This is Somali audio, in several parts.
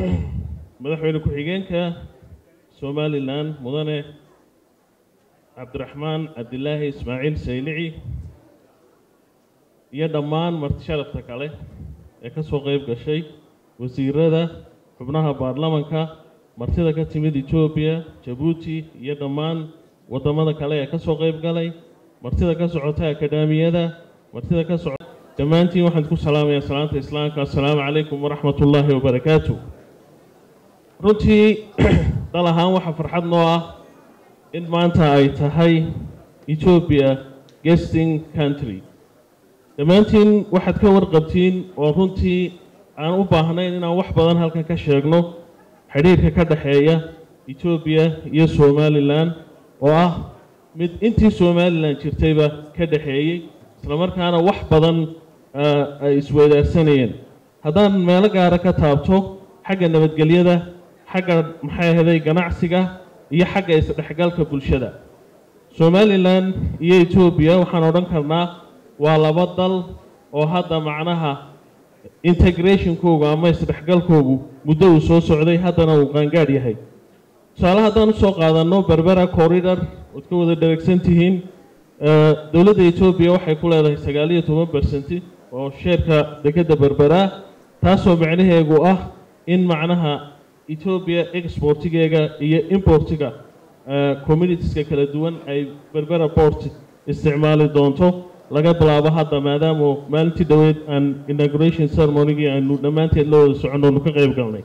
madaxweyne ku-xigeenka somalilan mudane cabdiraxmaan cabdilaahi ismaaciil saylici iyo dhammaan marti sharafta kale ee ka soo qeyb gashay wasiirada xubnaha baarlamanka martida ka timid etoobiya jabuuti iyo dhammaan waddamada kale ee ka soo qeyb galay martida ka socota akadhaamiyada martida ka socota dhammaantiin waxaan ku salaamayaa salaanta islaamka assalaamu calaykum waraxmat ullaahi wabarakaatu runtii dal ahaan waxaa farxad noo ah in maanta ay tahay etoobiya guesting country dhammaantiin waxaad ka warqabtiin oo runtii aan u baahnayn inaan wax badan halkan ka sheegno xidhiirka ka dhexeeya etoobiya iyo somalilan oo ah mid intii somalilan jirtayba ka dhexeeyey islamarkaana wax badan ay isweydaarsanayeen haddaan meelo gaara ka taabto xagga nabadgelyada xagga maxay ahaday ganacsiga iyo xagga isdhexgalka bulshada somalilan iyo etoobiya waxaan odhan karnaa waa laba dal oo hadda macnaha integrationkoogu ama isdhexgalkoogu muddo uu soo socday haddana uu qaangaadh yahay tusaale haddaan usoo qaadanno berbera corridor ood ka wada dheregsan tihiin dowladda etoobiya waxay ku leedahay sagaal iyo toban bersenti oo sheerka dekedda berbera taasoo macnaheegu ah in macnaha etoobiya exportigeega iyo importiga communitieska kala duwan ay berbera port isticmaali doonto laga bilaabo hadda maadaama maalintii dhoweed aan inauguration ceremonygii aanu dhammaanteed la wada soconno onu ka qeyb galnay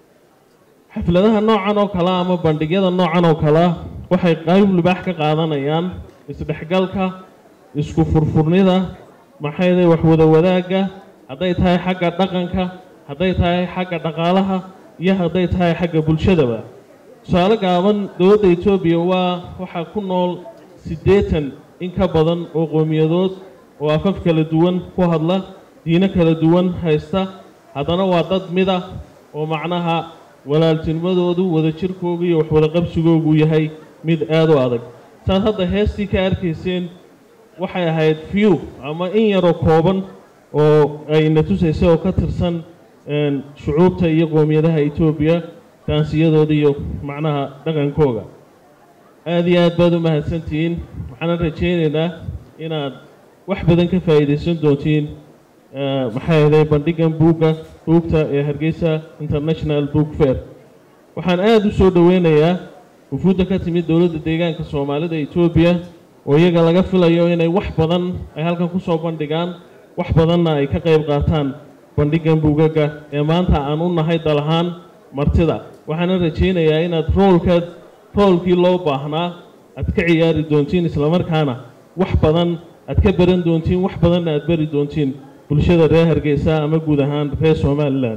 xafladaha noocan oo kalea ama bandhigyada noocan oo kalea waxay qayb libaax ka qaadanayaan isdhexgalka isku furfurnida maxayday waxwada wadaagga hadday tahay xagga dhaqanka hadday tahay xagga dhaqaalaha iyo hadday tahay xagga bulshadaba tusaale gaaban dowladda etoobiya waa waxaa ku nool siddeetan in ka badan oo qowmiyadood oo afaf kala duwan ku hadla diino kala duwan haysta haddana waa dad mida oo macnaha walaaltinimadoodu wadajirkoogu iyo waxwada qabsigoogu yahay mid aada u adag saad hadda heestii ka arkayseen waxay ahayd few ama in yaroo kooban oo ayna tusaysay oo ka tirsan shucuubta iyo qowmiyadaha etoobiya taansiyadooda iyo macnaha dhaqankooga aada iyo aad baad u mahadsantihiin waxaana rajaynaynaa inaad wax badan ka faa'iidaysan doontiin maxay ahday bandhigan buugga buugta ee hargeysa international book fair waxaan aada u soo dhoweynayaa wufuudda ka timid dowladda deegaanka soomaalida etoobiya oo iyaga laga filayo inay wax badan ay halkan ku soo bandhigaan wax badanna ay ka qayb qaataan bandhigan buugaga ee maanta aan u nahay dal ahaan martida waxaana rajaynayaa inaad roolkaad roolkii loo baahnaa aad ka ciyaari doontiin islamarkaana wax badan aad ka baran doontiin wax badanna aad bari doontiin bulshada reer hargeysa ama guud ahaan reer somalilan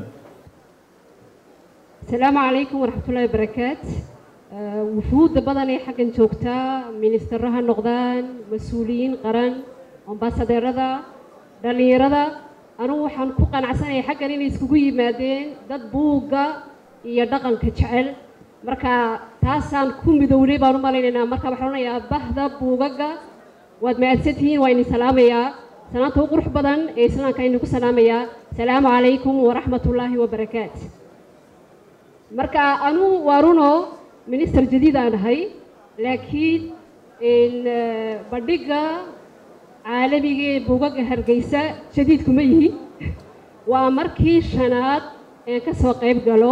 asalaamu calaykum waraxmatullaahi wabarakaat wufuudda badan ee xaggan joogtaa ministarro ha noqdaan mas-uuliyiin qaran ambasadeerada dhallinyarada anugu waxaan ku qanacsanaya xaggan inay iskugu yimaadeen dad buugga iyo dhaqanka jecel marka taasaan ku midownay baan u malaynaynaa marka waxaan odhanayaa bahda buugaga waad mahadsantihiin waa idin salaamayaa salaanta u qurux badan ee islaamka idinku salaamayaa asalaamu calaykum waraxmatullaahi wabarakaat marka anuu waa runo minister jadiid aan ahay laakiin bandhigga caalamiga ee buugaga hargeysa jadiid kuma yihi waa markii shanaad ee ka soo qayb galo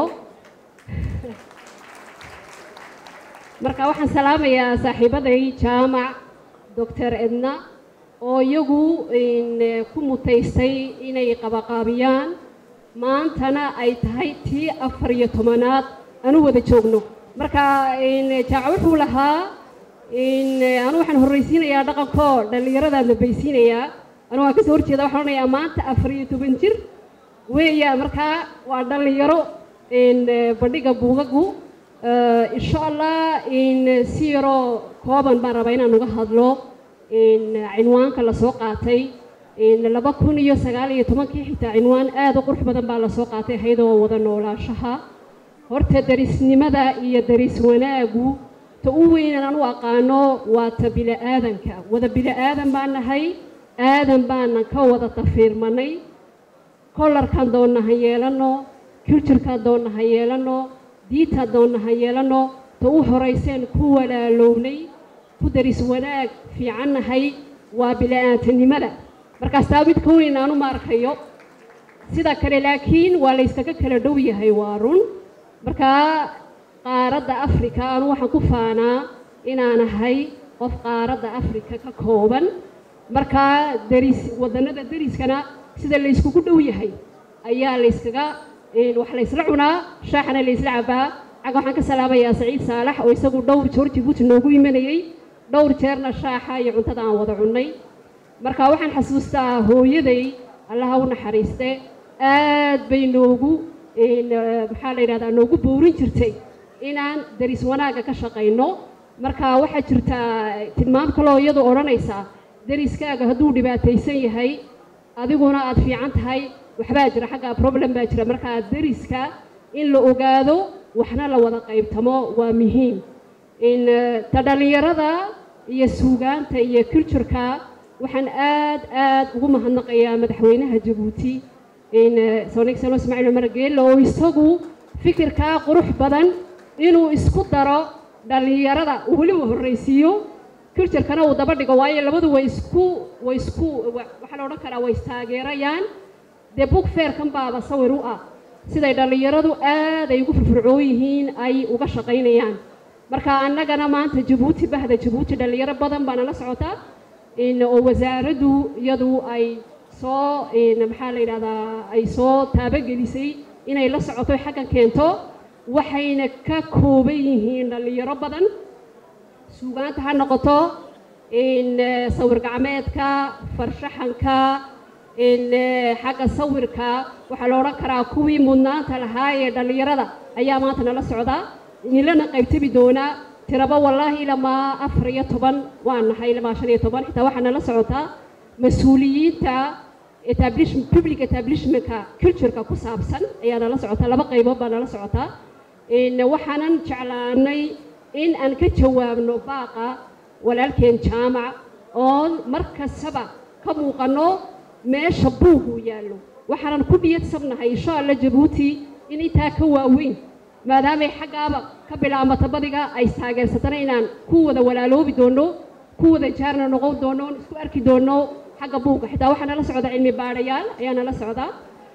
marka waxaan salaamayaa saaxiibaday jaamac doctor edna oo iyagu ku mutaystay inay qabaqaabiyaan maantana ay tahay tii afar iyo tobanaad anu wada joogno marka jaaca wuxuu lahaa anu waxaan horreysiinayaa dhaqankoo dhallinyaradaa dambaysiinayaa anu waan kasoo horjeeda waxaan odhanayaa maanta afar iyo toban jir weeya markaa waa dhallinyaro bandhigga buugagu insha allah si yaroo kooban baan rabaa inaan uga hadlo cinwaanka lasoo qaatay laba kun iyo sagaal iyo tobankii xitaa cinwaan aada u qurux badan baa lasoo qaatay ahaydoo wada noolaashaha horta darisnimada iyo daris wanaagu ta u weynan aan u aqaano waa ta bili-aadanka wada bili-aadan baan nahay aadan baanan ka wada tafiirmanay kollarkan doonnahan yeelano cultureka doonna ha yeelano diinta doonna ha yeelano ta u horayseen ku walaalownay ku daris wanaag fiicannahay waa bila-aantanimada markaas taa mid ka weyn aanu ma arkayo sida kale laakiin waa layskaga kala dhow yahay waa run markaa qaaradda africa anu waxaan ku faanaa inaan ahay qof qaaradda africa ka kooban markaa daris wadannada dariskana sida layskugu dhow yahay ayaa layskaga wax laysla cunaa shaaxana laysla cabaa cag waxaan ka salaamayaa saciid saalax oo isagu dhowr joor jibuuti noogu imanayey dhowr jeerna shaaxa iyo cuntada aan wada cunnay marka waxaan xasuustaa hooyaday allaha u naxariiste aad bay noogu maxaa la yidhahdaa noogu boorin jirtay inaan daris wanaagga ka shaqayno marka waxaa jirtaa tilmaam kaloo iyadu odhanaysaa dariskaaga hadduu dhibaataysan yahay adiguna aad fiican tahay waxbaa jira xaggaa problem baa jira markaa dariska in la ogaado waxna la wada qaybtamo waa muhiim in ta dhallinyarada iyo suugaanta iyo cultureka waxaan aad aad ugu mahadnaqayaa madaxweynaha jabuuti in son excellence ismaaciil cumar geelle oo isagu fikirkaa qurux badan inuu isku daro dhallinyarada uu weliba horraysiiyo culturekana uu daba dhigo waayo labadu way isku way isku waxaa la odhan karaa way istaageerayaan dee book fairkan baaba sawir u ah siday dhallinyaradu aad ay ugu firfircoon yihiin ay uga shaqaynayaan marka annagana maanta jabuuti bahda jabuuti dhallinyaro badan baana la socotaa oo wasaaraddu iyadu ay soo maxaa la yidhahdaa ay soo taabogelisay inay la socoto xaggan keento waxayna ka kooban yihiin dhallinyaro badan suugaanta ha noqoto sawir gacmeedka farshaxanka xagga sawirka waxaa la odhan karaa kuwii mudnaanta lahaa ee dhallinyarada ayaa maanta nala socda nilana qaybtami doonaa tiraba wallaahi ilamaa afar iyo toban waan nahay ilamaa shan iyo toban xitaa waxaa nala socotaa mas-uuliyiinta public establishmentka cultureka ku saabsan ayaa nala socotaa laba qaybood baa nala socotaa waxaanan jeclaanay in aan ka jawaabno baaqa walaalkeen jaamac oo mar kastaba ka muuqanno meesha buugu yaallo waxaanan ku dhiyadsabnahay insha alla jabuuti in intaa ka waaweyn maadaamay xaggaaba ka bilaabmata badiga ay taageersatana inaan ku wada walaaloobi doonno ku wada jaarna noqon doonno isku arki doonno xagga buuga xitaa waxaa nala socda cilmi baadhayaal ayaa nala socda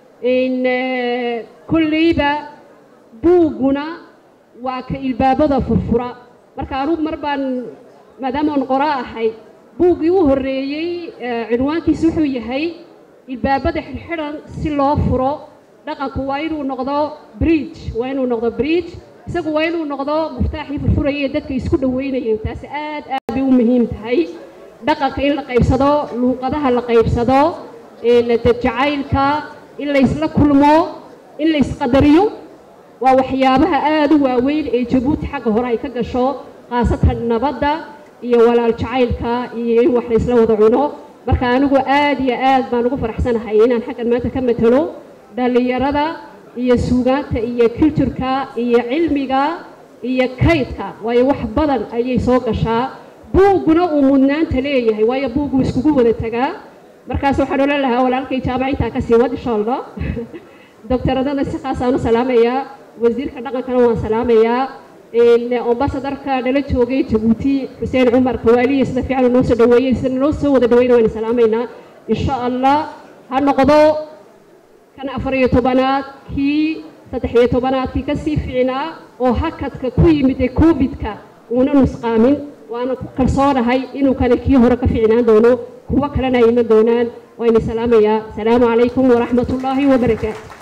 kolleyba buugguna waa ka ilbaabada furfura marka anugu mar baan maadaama aan qora ahay buuggii u horreeyey cinwaankiisu wuxuu yahay ilbaabada xidhxidhan si loo furo dhaqanku waa inuu noqdo bridge waa inuu noqdo bridge isagu waa inuu noqdo muftaaxii furfuraya ee dadka isku dhaweynayay taasi aad aad bay u muhiim tahay dhaqanka in la qaybsado luuqadaha la qaybsado jacaylka in laysla kulmo in laysqadariyo waa waxyaabaha aada u waaweyn ee jabuuti xagga hore ay ka gasho khaasatan nabadda iyo walaal jacaylka iyo in wax laysla wada cuno marka anigu aad iyo aad baan ugu faraxsanahay inaan xaggan maanta ka matalo dhallinyarada iyo suugaanta iyo cultureka iyo cilmiga iyo kaydka waayo wax badan ayay soo gashaa buugguna uu mudnaanta leeyahay waayo buuggu iskugu wada tagaa markaas waxaan odhan lahaa walaalkay jaamac intaa ka sii wad insha allah doctoradana si khaasaan u salaamayaa wasiirka dhaqankana waan salaamayaa ambasadarka nala joogay jabuuti xuseen cumar kawaaliye sida fiican noo soo dhaweeyey sida noo soo wada dhaweyna waan salaamaynaa insha allah ha noqdo kan afar iyo tobanaad kii saddex iyo tobanaadkii kasii fiicnaa oo hakadka ku yimid ee covidka uuna nusqaamin waana ku kalsoonahay inuu kale kii hore ka fiicnaan doono kuwo kalena ay iman doonaan waa ini salaamayaa asalaamu calaykum waraxmat ullaahi wabarakaatu